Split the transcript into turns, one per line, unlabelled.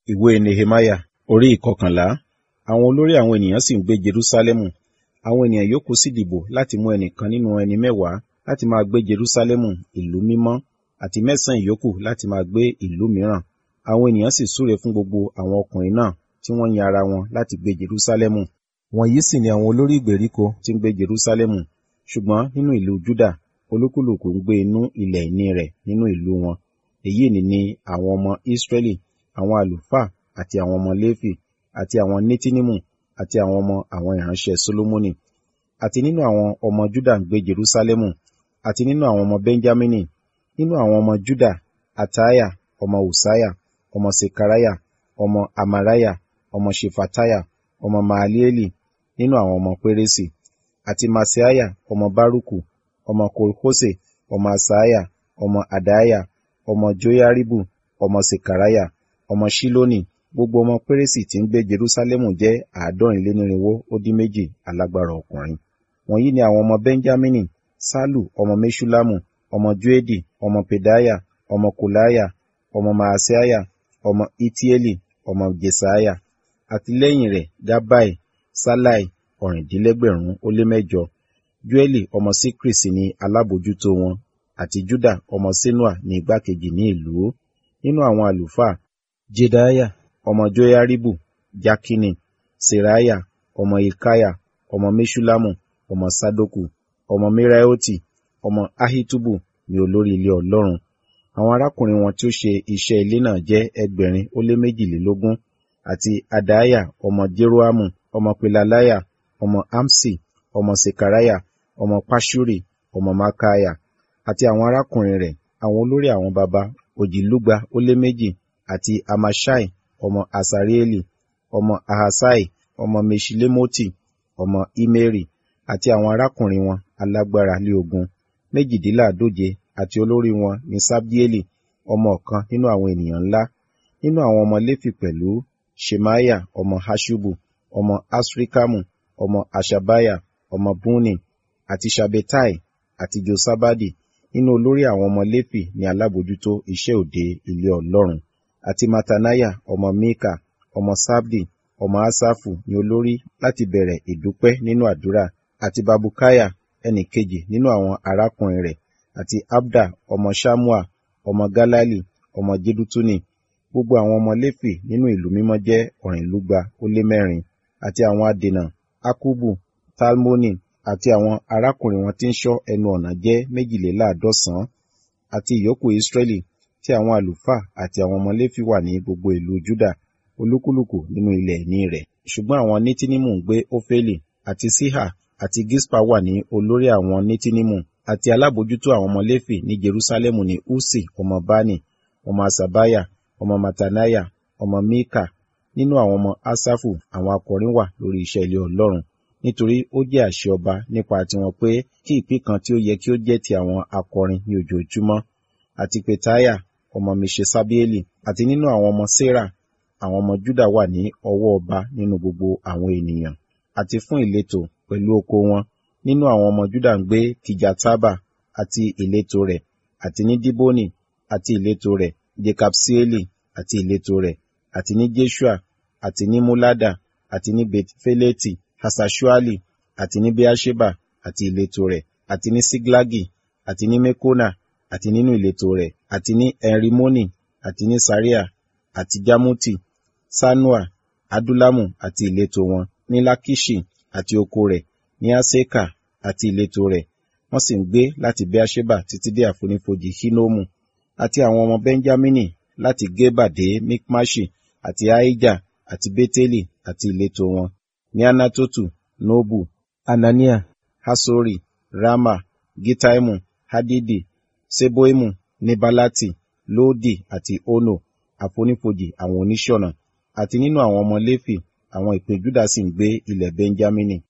ìwé nehemaya orí ìkọkànlá àwọn olórí àwọn ènìyàn sì ń gbé jerúsálẹ́mù àwọn ènìyàn yòókù sì dìbò láti mú ẹnìkan nínú ẹni mẹ́wàá láti máa gbé jerúsálẹ́mù ìlú mímọ́ àti mẹ́sàn-án ìyókù láti máa gbé ìlú mìíràn àwọn ènìyàn sì súre fún gbogbo àwọn ọkùnrin náà tí wọ́n yan ara wọn láti gbé jerúsálẹ́mù wọ̀nyí sì ni àwọn olórí ìgbèríko tí ń gbé jerúsálẹ́mù ṣùgbọ́n nínú ìlú júdà olúkúlùkù ń gbé inú ilẹ̀ ìní rẹ̀ nínú ìlú wọn èyí ni ni àwọn ọmọ ísírẹ́lì àwọn àlùfáà àti àwọn ọmọ léfì àti àwọn nétínímù àti àwọn ọmọ àwọn ìránṣẹ́ sólómọ́nì àti nínú àwọn ọmọ júdà ń gbé jerúsálẹ́mù àti nínú àwọn ọmọ bẹ́ńjámínì nínú àwọn ọmọ júdà àtáyà ọmọ ùsáyà ọmọ sekaraya ọmọ amaraya ọmọ shefataya ọmọ maalieli nínú àwọn ọmọ pérésì àti maseaya ọmọ bárùkù ọmọ kolhose ọmọ asaya ọmọ adaya ọmọ joyaribu ọmọ sekaraya ọmọ shiloni gbogbo ọmọ pérésì tí ń gbé jerúsálẹ́mù jẹ́ àádọ́rin lé nírinwó ó dín méjì alágbára ọkùnrin wọ̀nyí ni àwọn ọmọ benjamini salu ọmọ meshulamu ọmọ joedi ọmọ pedaya ọmọ kolaya ọmọ maaseiah ọmọ itieli ọmọ jesaiah àti lẹ́yìn rẹ̀ gabai salai ọ̀rìndínlẹ́gbẹ̀rún ó lé mẹ́jọ joeli ọmọ sikri sì ni alábòjútó wọn àti juda ọmọ senua ní igbákejì ní ìlú nínú àwọn àlùfáà jedaiah ọmọ joyaribu jakini seraya ọmọ ilkaya ọmọ meshulamu ọmọ sadoku ọmọ meraioti ọmọ ahitubu ní olórí ilé ọlọ́run àwọn arákùnrin wọn tí ó ṣe iṣẹ́ ilé náà jẹ́ ẹgbẹ̀rin ó lé méjìlélógún àti adaya ọmọ jeroamu ọmọ pelalaya ọmọ amsi ọmọ sekaraya ọmọ pashuri ọmọ makaya àti àwọn arákùnrin rẹ̀ àwọn olórí àwọn baba òjìlúgba ó lé méjì àti amashai ọmọ asarieli ọmọ ahasai ọmọ meshilemoti ọmọ imeri àti àwọn arákùnrin wọn alágbára lé ogun méjìdínláàdóje àti olórí wọn ní sabdieli ọmọ ọ̀kan nínú àwọn ènìyàn ńlá nínú àwọn ọmọ léfì pẹ̀lú shemaya ọmọ hashubu ọmọ asrikamu ọmọ ashabaya ọmọ buni àti shabetai àti josabadi nínú olórí àwọn ọmọ léfì ní alábòjútó iṣẹ́ òde ilé ọlọ́run àti matanaya ọmọ mika ọmọ sabdi ọmọ asafu ní olórí láti bẹ̀rẹ̀ ìdúpẹ́ nínú àdúrà àti babukaya ẹnì kejì nínú àwọn arákùnrin rẹ̀ àti abda ọmọ shamua ọmọ galali ọmọ jedutuni gbogbo àwọn ọmọ léfì nínú ìlú mímọ́ jẹ́ ọ̀rìnlúgba ó lé mẹ́rin àti àwọn adènà akubu talmoni àti àwọn arákùnrin wọn tí ń ṣọ́ ẹnu ọ̀nà jẹ́ méjìléláàádọ́sàn àti ìyókù israẹli tí àwọn àlùfáà àti àwọn ọmọ léfì wà ní gbogbo ìlú juda olúkúlùkù nínú ilẹ̀ ìní rẹ̀ ṣùgbọ́n àwọn nítínímù ń gbé ófélì àti síhà àti gispa wà ní olórí àwọn nítínímù àti alábòjútó àwọn ọmọ léfì ní jerusalemu ní usi ọmọ bani ọmọ asabaya ọmọ matanaya ọmọ mika nínú àwọn ọmọ asafu àwọn akọrin wà lórí iṣẹ́ ilé ọlọ́run nítorí ó jẹ́ àṣẹ ọba nípa tiwọn pé kí ìpín kan tí ó yẹ kí ó jẹ́ ti àwọn akọrin ní ojoojúmọ́ àti petaya ọmọ mishesabieli àti nínú àwọn ọmọ sera àwọn ọmọ juda wà ní ọwọ́ ọba nínú gbogbo àwọn ènìyàn àti fún ìletò pẹ̀lú oko wọn nínú àwọn ọmọ juda ń gbé kijataba àti ìletò rẹ̀ àti ní diboni àti ìletò rẹ̀ jekapsieli àti ìletò rẹ̀ àti ní jeshua àti ní mulada àti ní betfeleti hasashuali àti ní beasheba àti ìletò rẹ̀ àti ní siglagi àti ní mekona àti nínú ìletò rẹ̀ àti ní enrimoni àti ní saria àti jamuti sanua adulamu àti ìletò wọn ní lakishi àti oko rẹ̀ ní aseka àti ìletò rẹ̀ wọ́n sì ń gbé láti beasheba títí dé àfonífojì hinomu àti àwọn ọmọ benjamini láti geba dé mikmashi àti aija àti beteli àti ìletò wọn ní anatotu nobu anania hasori rama gitaimu hadidi seboimu nebalati lodi àti ono àfonífojì àwọn oníṣọ̀nà àti nínú àwọn ọmọ léfì àwọn ìpín júdà sì ń gbé ilẹ̀ benjamini